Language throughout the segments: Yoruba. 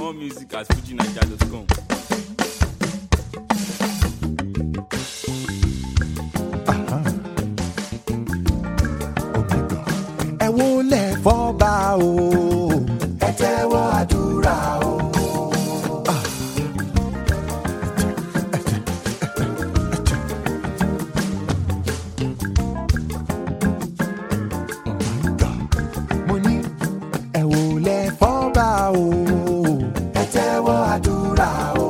More music at fujinaija.com. ẹ wo lẹ fọba o. ẹ tẹ́wọ́ àdúrà o. mo ní ẹ wo lẹ fọba o. ẹ tẹ́wọ́ àdúrà o.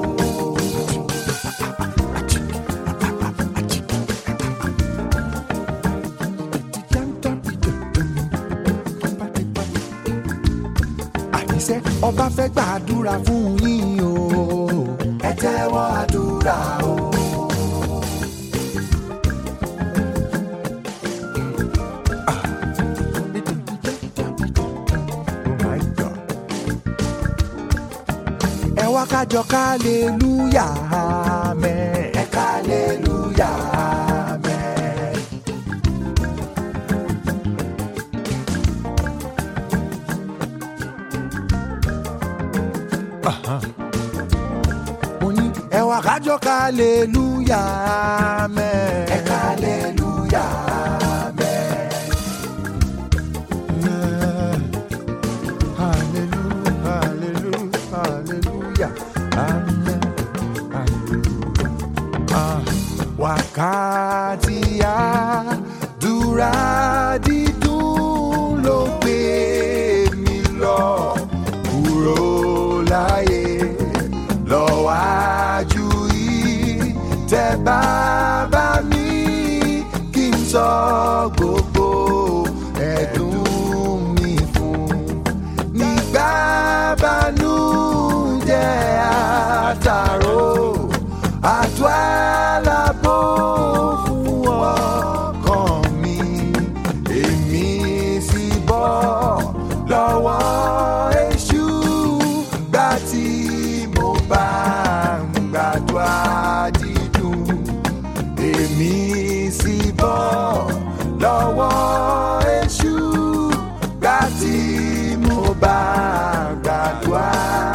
àníṣe ọba fẹ́ gbàdúrà fún yín o. ẹ tẹ́wọ́ àdúrà o. ẹ wá kájọ kálẹ́lúyà mẹ́. ẹ kálẹ́lúyà mẹ́. mo ní ẹ wá kájọ kálẹ́lúyà mẹ́. ẹ kálẹ́lúyà mẹ́. hallelujah hallelujah hallelujah amen hallelujah. Ah, wákàtí àdúrà dídùn ló gbé mi lọ kúrò láyé lọ́wájú yìí tẹ bàbá mi kí n sọ gbogbo ẹ̀dùn mi fún nígbà bánújẹ́ àtàrò àtọ́ àlàbò fún ọkàn mi èmi sì bọ́ lọ́wọ́ èṣù gbà tí mo bá ń gbàdúrà dídùn èmi sì bọ́ lọ́wọ́ èṣù gbà tí mo bá gbàdúrà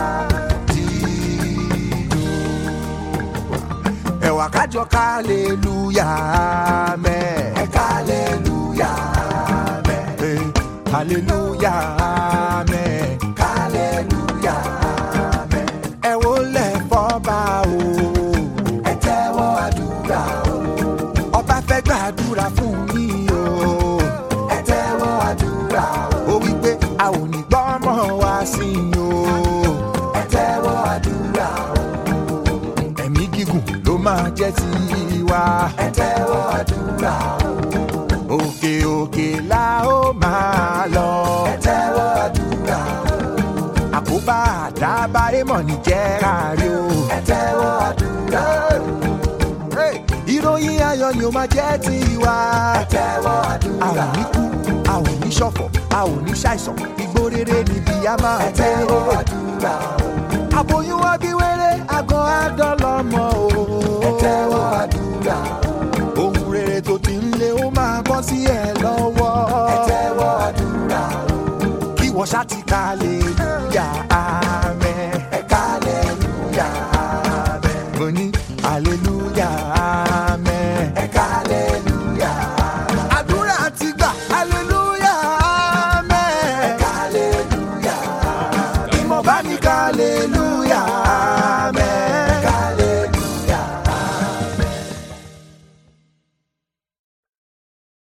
dídùn. ẹ̀wà kájọ kálẹ̀lúyà mẹ́. ẹ kálẹ̀lúyà mẹ́. kálẹ̀lúyà mẹ́. kálẹ̀lúyà mẹ́. ẹ wo lẹ̀ fọ́ba o. ẹ tẹ́wọ́ àdúrà o. ọba fẹ́ gbàdúrà fún yín o. ẹ tẹ́wọ́ àdúrà o. ó wí pé a ò ní gbọ́ ọmọ wa sí i o. ẹ tẹ́wọ́ àdúrà o ẹ̀mí gígùn ló máa jẹ́ tiwa. ẹ tẹ́wọ́ àdúrà o. òkè òkè la ó máa lọ. ẹ tẹ́wọ́ àdúrà o. àkóbá àdábá èèmọ̀ ní jẹ́ kárí o. ẹ tẹ́wọ́ àdúrà o. ìròyìn ayọ̀ ni ó máa jẹ́ tiwa. ẹ tẹ́wọ́ àdúrà o. a ò ní kú a ò ní ṣọ̀fọ̀ a ò ní ṣàìsàn igbó rere níbi a máa gbé. ẹ tẹ́wọ́ àdúrà o àbòyún wa bí wéré àgọ́ àdọ́lọ́mọ o. ẹ tẹ́wọ́ àdúrà o. ohun rere tó ti ń lé ó máa bọ́ sí ẹ lọ́wọ́. ẹ tẹ́wọ́ àdúrà o. kí wọ́n ṣá ti ka lè